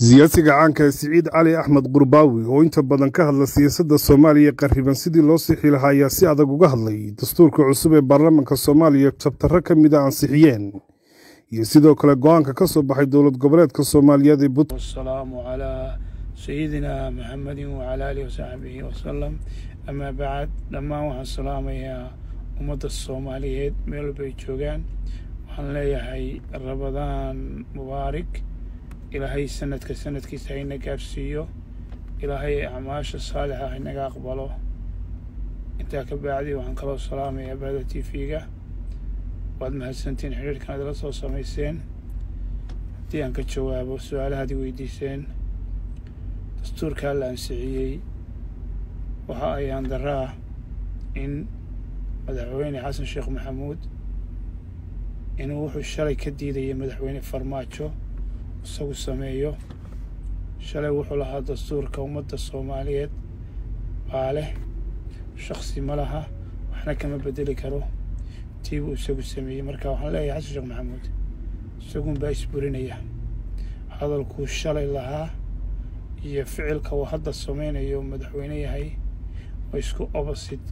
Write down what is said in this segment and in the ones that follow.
siyaasiga caanka ee siciid cali axmed qurbaawi oo inta badan ka hadla siyaasadda soomaaliya qarriban sidii loo sixi lahaa ayaa si adag uga hadlay dastuurka cusub ee baarlamaanka soomaaliya jabtarro ka mid a ansixiyeen iyo sidoo kale go-aanka ka soo baxay dowlad goboleedka soomaaliyeed ee puntland wasalaamu calaa sayidina maxamedin wacalaa aalihi wasaxbihi wasalam amaa bacd dhammaan waxaan salaamayaa ummadda soomaaliyeed meel walba ay joogaan waxaan leeyahay rabadaan mubaarig ilaahay sanadka sanadkiisa hayna gaarsiiyo ilaahay acmaasha saalixa haynaga aqbalo intaa ka bacdi waxaan kaloo salaamayaa bahda t v-ga waad mahadsantiin xidhiirkan adala soo samayseen haddii aan ka jawaabo su-aalahaad i weydiiseen dastuurkaa la ansixiyey waxa ayaan daraa in madaxweyne xasan sheekh maxamuud inuu wuxuu shalay ka diidayay madaxweyne farmaajo isagu sameeyo shalay wuxuu lahaa dastuurka ummadda soomaaliyeed baa leh shaksi ma laha waxna kama bedeli karo tii buu isagu sameeyey marka waxaan leeyahay xasan sheekh maxamuud isagun baa isburinaya hadalkuu shalay lahaa iyo ficilka uu hadda sameynayo madaxweyne yahay waa isku opposite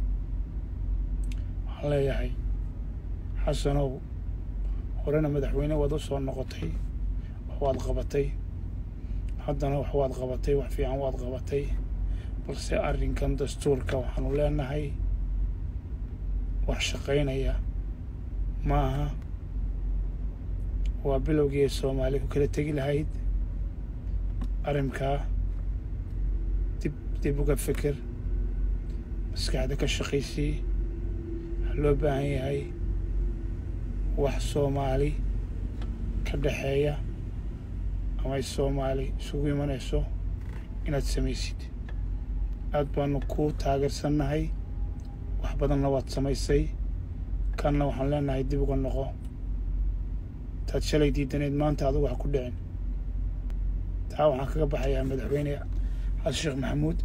waxaan leeyahay xasanow horena madaxweyne waad u soo noqotay wax waad qabatay haddana wax waad qabatay wax fiican waad qabatay balse arrinkan dastuurka waxaanu leenahay wax shaqaynaya ma aha waa bilowgii ay soomaali ku kala tegi lahayd arrinkaa dib dib uga fikir maskaxda ka shaqaysii waxaa loo baahan yahay wax soomaali ka dhexeeya ama ay soomaali isugu imanayso inaad samaysid aad baanu ku taageersannahay wax badanna waad samaysay kanna waxaan leenahay dib uga noqo taad shalay diidaneed maanta adugu wax ku dhicin taa waxaan kaga baxayaa madaxweyne xasan sheekh maxamuud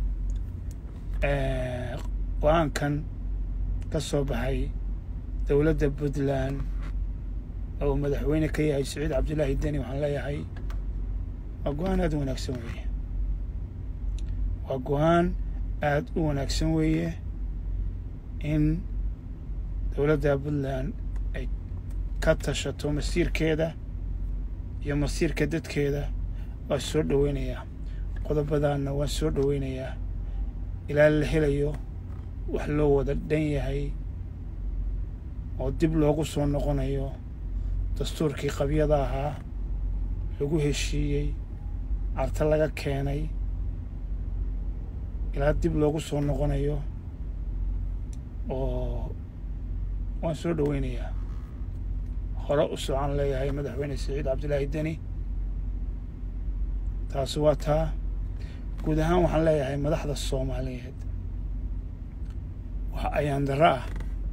go-aankan ka soo baxay dowladda puntland oo madaxweyne ka yahay saciid cabdullaahi deni waxaan leeyahay waa go-aan aada u wanaagsan weeye waa go-aan aada u wanaagsan weeye in dowladda puntland ay ka tashato masiirkeeda iyo masiirka dadkeeda waa soo dhoweynayaa qodobadaanna waan soo dhoweynayaa ilaa la helayo wax loo wada dhan yahay oo dib loogu soo noqonayo dastuurkii qabyada ahaa lagu heshiiyey carta laga keenay ilaa dib loogu soo noqonayo oo waan soo dhoweynayaa hore u socon leeyahay madaxweyne saciid cabdillaahi deni taasi waa taa guud ahaan waxaan leeyahay madaxda soomaaliyeed waxa ayaan darro ah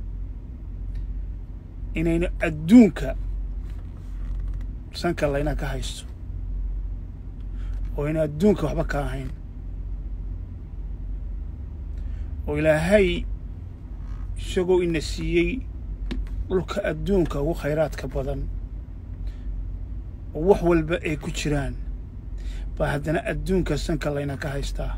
inaynu adduunka sanka layna ka haysto oo aynu adduunka waxba ka ahayn oo ilaahay isagoo ina siiyey dhulka adduunka ugu khayraadka badan oo wax walba ay ku jiraan baa haddana adduunka sanka layna ka haystaa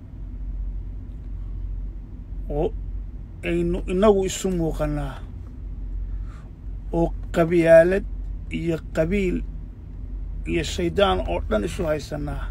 oo aynu inagu isu muuqannaa oo qabyaalad iyo qabiil iyo shaydaan oo dhan isu haysannaa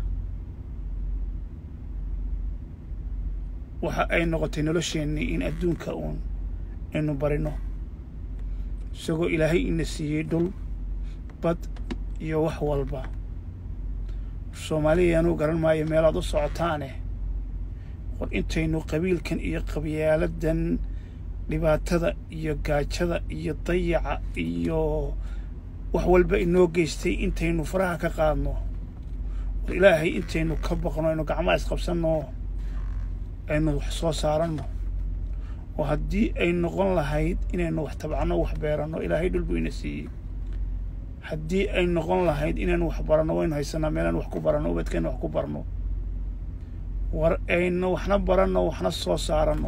waxa ay noqotay nolosheennii in adduunka uun aynu barino isagoo ilaahay ina siiyey dhul bad iyo wax walba soomaaliya anuu garan maayo meelaad u socotaane war intaynu qabiilkan iyo qabyaaladan dhibaatada iyo gaajada iyo dayaca iyo wax walba inoo geystay intaynu faraha ka qaadno war ilaahay intaynu ka baqno aynu gacmaha isqabsanno aynu wax soo saaranno oo haddii ay noqon lahayd inaynu wax tabcanno wax beeranno ilaahay dhul buu ina siiyey haddii ay noqon lahayd inaynu wax baranno waynu haysanaa meelaan wax ku baranno ubadkaynu wax ku barno war aynu waxna baranno waxna soo saaranno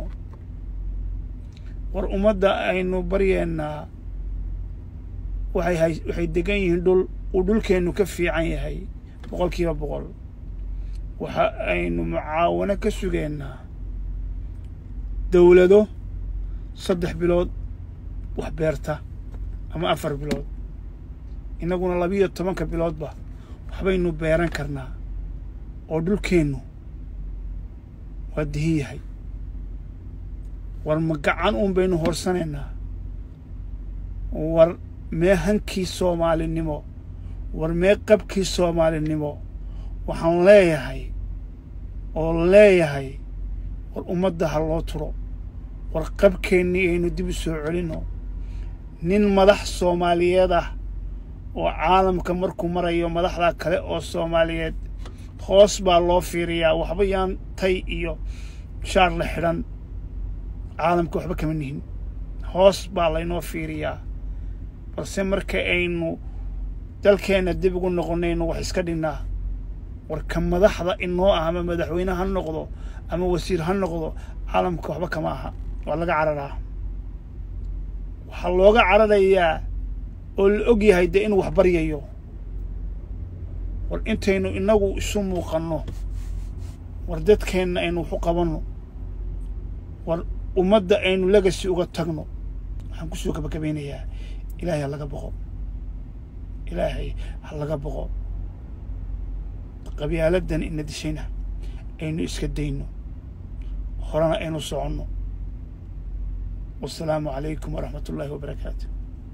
war ummadda aynu baryeennaa waxay hay waxay degan yihiin dhul uu dhulkeennu ka fiican yahay boqol kiiba boqol waxa aynu mucaawano ka sugaynaa dowlado saddex bilood wax beerta ama afar bilood innaguna labiiyo tobanka biloodba waxbaynu beeran karnaa oo dhulkeennu waa dihin yahay war ma gacan uun baynu horsanaynaa war mee hankii soomaalinimo war mee qabkii soomaalinimo waxaan leeyahay oo leeyahay war ummadda ha loo turo war qabkeennii aynu dib u soo celinno nin madax soomaaliyeed ah oo caalamka markuu marayo madaxda kale oo soomaaliyeed hoos baa loo fiiriyaa waxba yaan tay iyo shaar la xidhan caalamka waxba kama nihin hoos baa laynoo fiiriyaa balse marka aynu dalkeenna dib ugu noqonayno wax iska dhignaa warka madaxda inoo ah ama madaxweyne ha noqdo ama wasiir ha noqdo caalamka waxba kama aha waa laga cararaa waxaa looga cararayaa oo la og yahay dee inuu wax baryayo war intaynu innagu isu muuqanno war dadkeenna aynu waxu qabanno war ummadda aynu legasi uga tagno waxaan kusoo gabagabaynayaa ilaahay ha laga boqo ilaahay ha laga boqo qabyaaladan ina dishayna aynu iska dayno horena aynu soconno wasalaamu calaykum waraxmat ullaahi wabarakaatu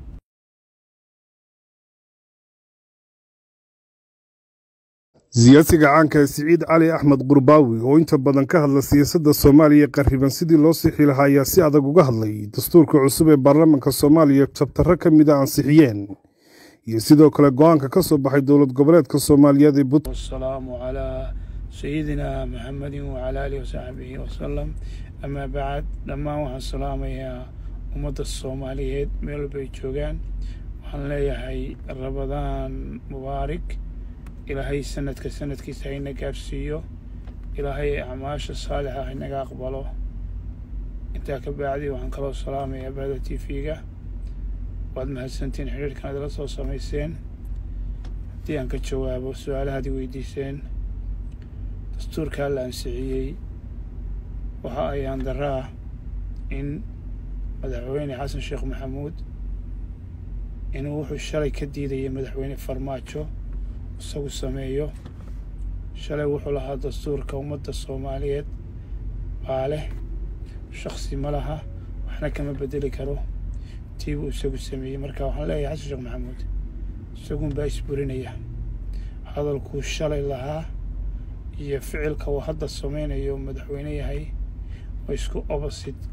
siyaasiga caanka siciid cali axmed qurbaawi oo inta badan ka hadla siyaasadda soomaaliya qarriban sidii loo sixi lahaa ayaa si adag uga hadlay dastuurka cusub ee baarlamaanka soomaaliya jabtarro ka mida ansixiyeen iyo sidoo kale go-aanka ka soo baxay dowlad goboleedka soomaaliyeed ee but wasalaamu calaa sayidina maxamedin wacalaa aalihi wasaxbihi wasalam amaa bacd dhammaan waxaan salaamayaa ummadda soomaaliyeed meel walbay joogaan waxaan leeyahay rabadaan mubaarig ilaahay sanadka sanadkiisa hayna gaarsiiyo ilaahay acmaasha saalixa haynaga aqbalo intaa ka bacdi waxaan kaloo salaamayaa bahda t v-ga waad mahadsantiin xidhiirkan adala soo samayseen haddii aan ka jawaabo su-aalahaad i weydiiseen dastuurkaa la ansixiyey waxa ayaan darra ah in madaxweyne xasan sheekh maxamuud inuu wuxuu shalay ka diidayay madaxweyne farmaajo isagu sameeyo shalay wuxuu lahaa dastuurka ummadda soomaaliyeed baa leh shaksi ma laha waxna kama bedeli karo tii buu isagu sameeyey marka waxaan leeyahay xasan sheekh maxamuud isagun baa isburinaya hadalkuu shalay lahaa iyo ficilka uu hadda samaynayo madaxweyne yahay waa isku opposite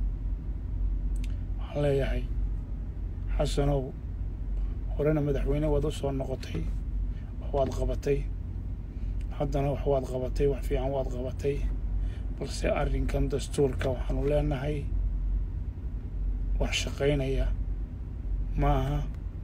waxaan leeyahay xasanow horena madaxweyne waad u soo noqotay waad qabatay haddana wax waad qabatay wax fiican waad qabatay balse arrinkan dastuurka waxaanu leenahay wax shaqaynaya maaha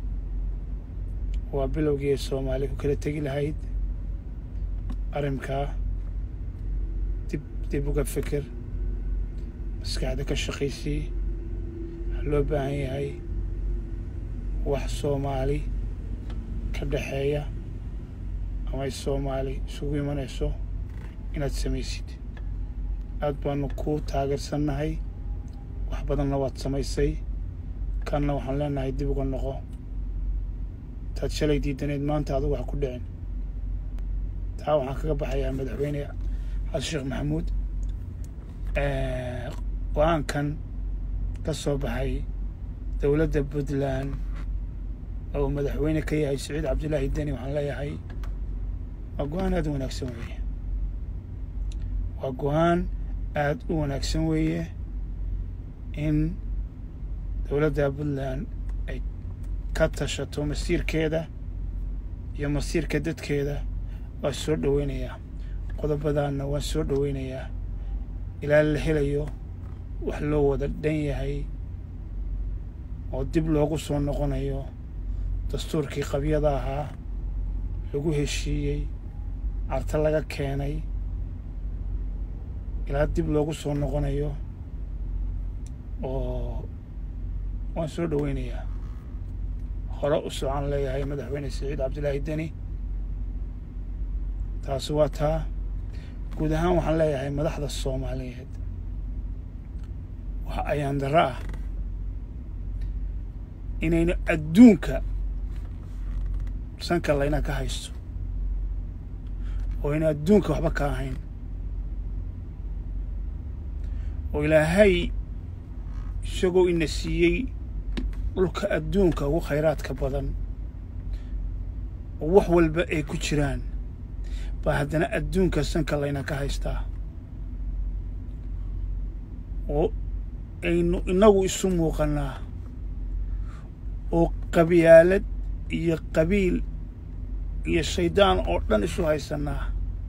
waa bilowgii ay soomaaliya ku kala tegi lahayd arrinkaa dib dib uga fikir maskaxda ka shaqaysii waxaa loo baahan yahay wax soomaali ka dhexeeya ama ay soomaali isugu imanayso inaad samaysid aad baanu ku taageersannahay wax badanna waad samaysay kanna waxaan leenahay dib uga noqo taad shalay diidaneed maanta adigu wax ku dhicin taa waxaan kaga baxayaa madaxweyne xasan sheekh maxamuud go-aankan ka soo baxay dowladda puntland oo madaxweyne ka yahay saciid cabdillaahi deni waxaan leeyahay waa go-aan aada u wanaagsan weeye waa go-aan aada u wanaagsan weeye in dowladda puntland ay ka tashato masiirkeeda iyo masiirka dadkeeda waa soo dhoweynayaa qodobadaanna waan soo dhoweynayaa ilaa la helayo wax loo wada dhan yahay oo dib loogu soo noqonayo dastuurkii qabyada ahaa lagu heshiiyey carta laga keenay ilaa dib loogu soo noqonayo oo waan soo dhoweynayaa hore u socon leeyahay madaxweyne saciid cabdillaahi deni taasi waa taa guud ahaan waxaan leeyahay madaxda soomaaliyeed waxa ayaan darro ah inaynu adduunka sanka layna ka haysto oo ayna adduunka waxba ka ahayn oo ilaahay isagoo ina siiyey dhulka adduunka ugu khayraadka badan oo wax walba ay ku jiraan baa haddana adduunka sanka layna ka haystaa oo aynu innagu isu muuqannaa oo qabyaalad iyo qabiil iyo shaydaan oo dhan isu haysannaa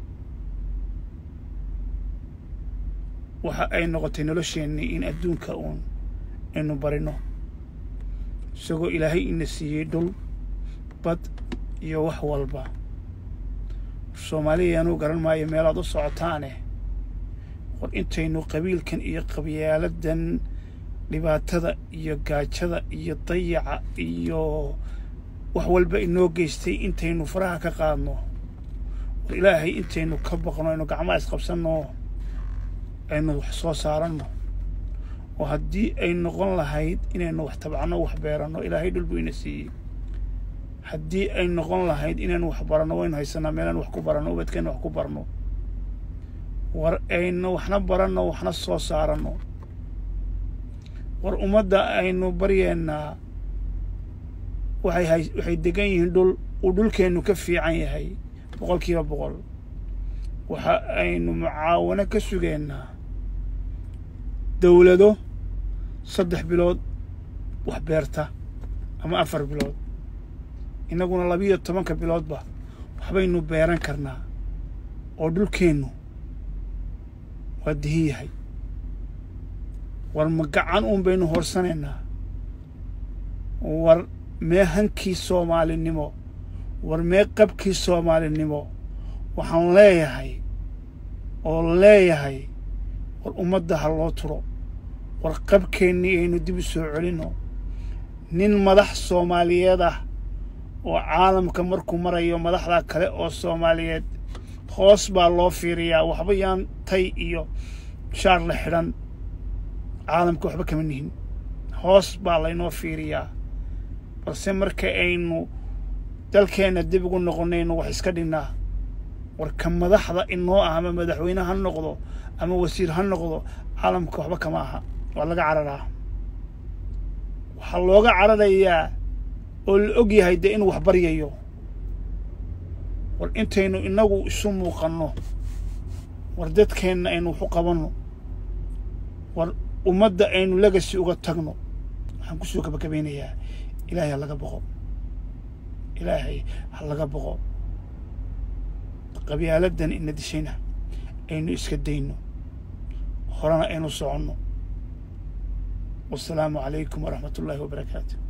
waxa ay noqotay nolosheennii in adduunka uun aynu barino isagoo ilaahay ina siiyey dhul bad iyo wax walba soomaaliya anuu garan maayo meelaad u socotaane war intaynu qabiilkan iyo qabyaaladdan dhibaatada iyo gaajada iyo dayaca iyo wax walba inoo geystay intaynu faraha ka qaadno war ilaahay intaynu ka baqno aynu gacmaha isqabsanno aynu wax soo saaranno oo haddii ay noqon lahayd inaynu wax tabcanno wax beeranno ilaahay dhul buu ina siiyey haddii ay noqon lahayd inaynu wax baranno waynu haysanaa meelaan wax ku baranno ubadkeenna wax ku barno war aynu waxna baranno waxna soo saaranno war ummadda aynu baryeennaa waxay hay waxay degan yihiin dhul uu dhulkeennu ka fiican yahay boqol kiiba boqol waxa aynu mucaawano ka sugeennaa dawlado saddex bilood wax beerta ama afar bilood innaguna labiyo tobanka biloodba waxbaynu beeran karnaa oo dhulkeennu waa dihin yahay war ma gacan uun baynu horsanaynaa war mee hankii soomaalinimo war mee qabkii soomaalinimo waxaan leeyahay oo leeyahay war ummadda ha loo turo war qabkeennii aynu dib u soo celinno nin madax soomaaliyeed ah oo caalamka markuu marayo madaxda kale oo soomaaliyeed hoos baa loo fiiriyaa waxba yaan tay iyo shaar la xidhan caalamka waxba kama nihin hoos baa laynoo fiiriyaa balse marka aynu dalkeenna dib ugu noqonayno wax iska dhignaa warka madaxda inoo ah ama madaxweyne ha noqdo ama wasiir ha noqdo caalamka waxba kama aha waa laga cararaa waxaa looga cararayaa oo la og yahay dee inuu wax baryayo war intaynu innagu isu muuqanno war dadkeenna aynu wax u qabanno war ummadda aynu legasi uga tagno waxaan kusoo gabagabeynayaa ilaahay ha laga boqo ilaahay ha laga boqo qabyaaladdan ina dishayna aynu iska dayno horena aynu soconno wasalaamu calaykum waraxmat ullaahi wabarakaatu